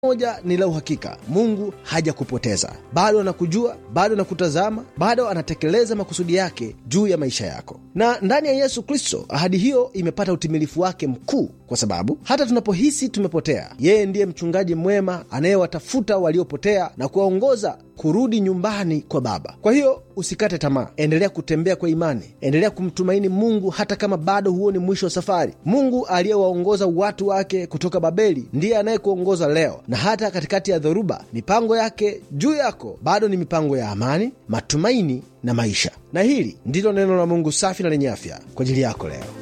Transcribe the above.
moja ni la uhakika, Mungu hajakupoteza. Bado anakujua, bado anakutazama, bado anatekeleza makusudi yake juu ya maisha yako. Na ndani ya Yesu Kristo ahadi hiyo imepata utimilifu wake mkuu, kwa sababu hata tunapohisi tumepotea, yeye ndiye mchungaji mwema anayewatafuta waliopotea na kuwaongoza kurudi nyumbani kwa Baba. Kwa hiyo usikate tamaa, endelea kutembea kwa imani, endelea kumtumaini Mungu hata kama bado huoni mwisho wa safari. Mungu aliyewaongoza watu wake kutoka Babeli ndiye anayekuongoza leo, na hata katikati ya dhoruba, mipango yake juu yako bado ni mipango ya amani, matumaini na maisha. Na hili ndilo neno la Mungu safi na lenye afya kwa ajili yako leo.